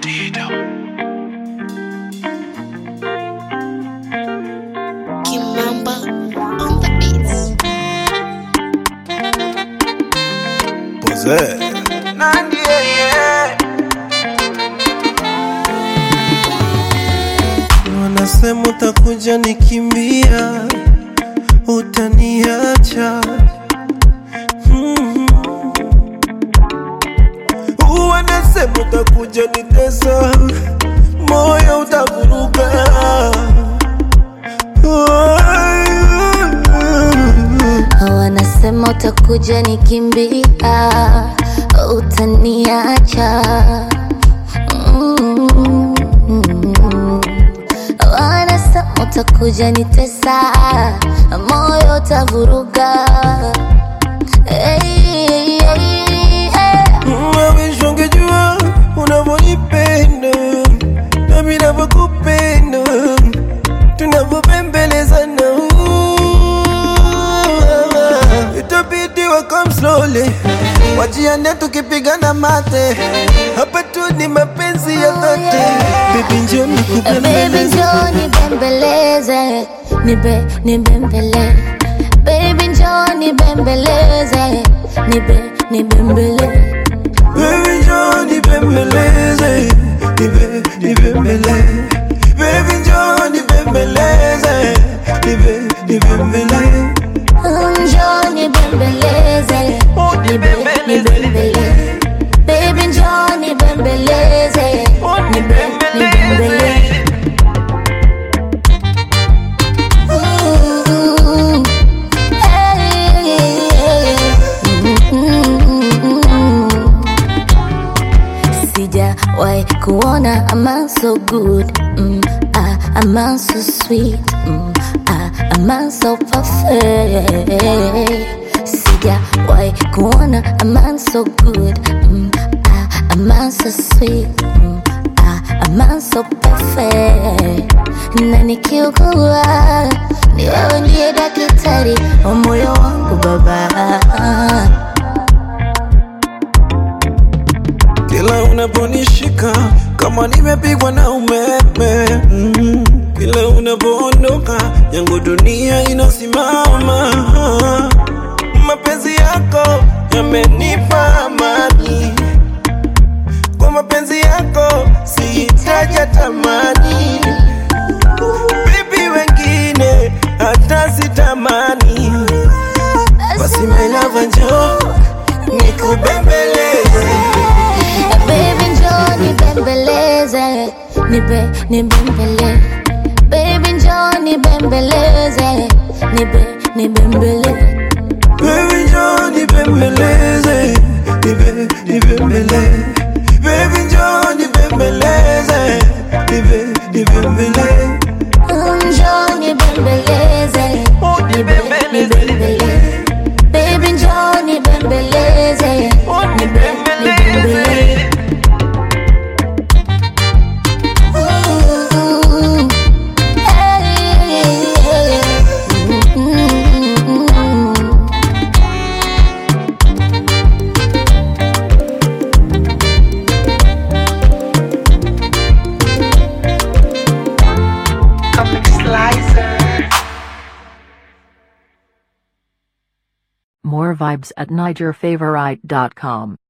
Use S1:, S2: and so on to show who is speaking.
S1: Kimamba on the beats.
S2: Possess.
S3: Nandi, yeah, yeah.
S4: Wanasema utakuja nikimbia, utaniacha Mhm. Wanasema utakuja nitesa, moyo utavuruga
S5: Wanasema utakuja nikimbia, utaniacha. Mm. Wanasema utakuja nitesa, moyo utavuruga. Hey, hey, hey.
S4: Mawish ungejua unavyonipenda nami navyokupenda tunavyopembelezana itabidi wakam slowly wajiane tukipigana mate hapa tu ni mapenzi ya dhati bibi njo
S5: Baby
S4: nikupembeleze
S5: njoo nibembeleze, nibe nibembele. Baby njoo nibembeleze, nibe nibembele.
S4: Baby njoo nibembeleze nibe nibembele Baby njoo nibembeleze nibe nibembele
S5: Njoo nibembeleze, nibe nibembele. Baby njoo nibembeleze, nibe nibembele. Ooh, hey, mm. Sijawahi kuona a man so good mm, ah, a man so sweet mm, ah, a man so perfect Sijawahi kuona a man so good mm, ah, a man so sweet mm, ah, a man so perfect na nikiugua ni wewe ndiye daktari wa moyo wangu baba
S4: Kila unaponishika kama nimepigwa na umeme mm. Kila unapoondoka yangu dunia inasimama Mapenzi yako yamenipa amani Kwa mapenzi yako sihitaji tamani Bibi wengine hata sitamani Basi my love njoo nikubembeleze
S5: Baby njoo nibembeleze, nibe nibembele. Baby njoo nibembeleze, nibe nibembele.
S4: Baby njoo nibembeleze, nibe nibembele. Baby njoo nibembeleze, nibe nibembele.
S5: Njoo nibembeleze, nibe nibembele. Baby njoo nibembeleze, nibe nibembele. Ooh, hey, mm.
S3: Comic Slicer.
S6: More vibes at NigerFavorite.com.